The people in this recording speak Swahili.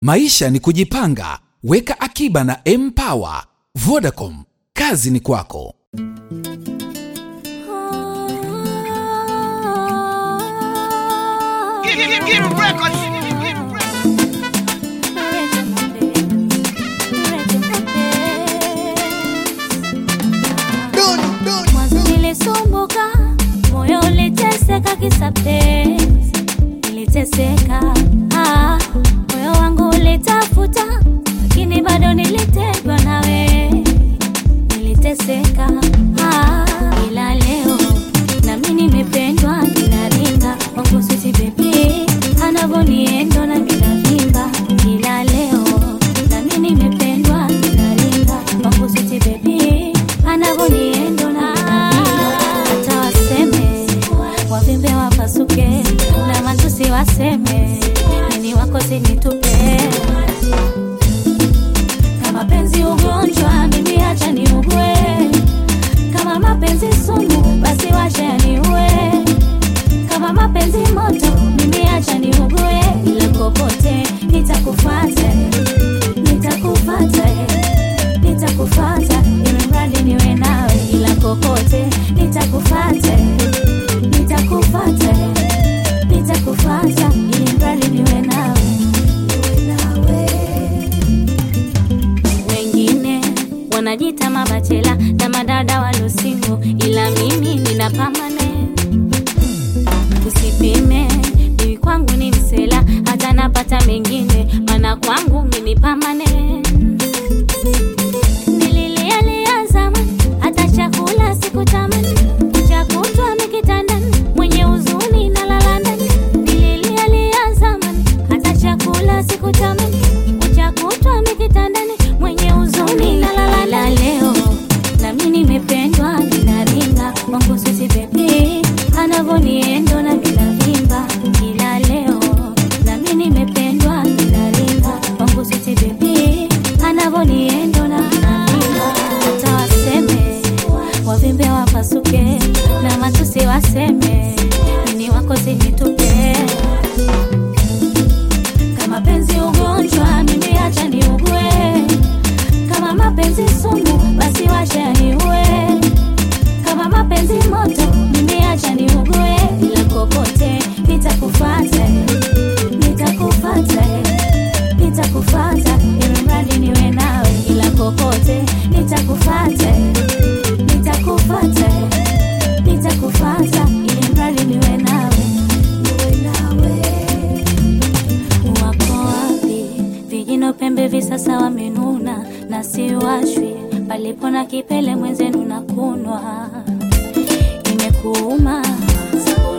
Maisha ni kujipanga. Weka akiba na Mpower. Vodacom, kazi ni kwako. Give, give, give him records. Give him records. Mwanzo nilisumbuka, moyo uliteseka kisa penzi, niliteseka ah, moyo wangu ulitafuta, lakini bado nilitegwa nawe, niliteseka ah, ila leo nami nimependwa, ninaringa wangu sweet baby, anavoniendo na ninavimba, ila leo nami nimependwa, ninaringa wangu sweet baby, anavoniendo na hata waseme wavimbe wapasuke na matusi waseme nini wako sinitupe kama penzi ugonjwa mimi acha niugwe kama mapenzi sumu basi wacha niue kama mapenzi moto mimi acha niugue ila kokote nitakufata nitakufata nitakufata ili mradi niwe nawe ila kokote nitakufata nitakufata nitakufata ili mradi niwe nawe niwe nawe wengine wanajita mabachela na madada walusingo ila mimi nina pamane usipime mimi kwangu ni msela hata napata mengine mana kwangu mimi pamane nililialia zamani hata chakula sikutamani cha kutwa mikitandani mwenye huzuni na lala ndani nililialia zamani hata chakula sikutamani cha kutwa mikitandani mwenye huzuni na lala ndani leo nami nimependwa ninaringa wangu sisi bebi anavoniendo na vinavimba ila leo nami nimependwa ninaringa wangu sisi bebi anavoniendo na vinavimba hata waseme wavimbe wapasuke na matusi waseme nini wako sinitupe kama penzi ugonjwa mimi acha niugue kama mapenzi sumu basi wacha niue kama mapenzi moto mimi acha niugue ila kokote nitakufata nitakufata nitakufata ili mradi niwe nawe ila kokote nitakufata nitakufata nitakufata ili mradi niwe nawe niwe nawe wako wapi vijino pembe visasa wamenuna na siwashwi palipo na kipele mwenzenu na kunwa imekuuma siku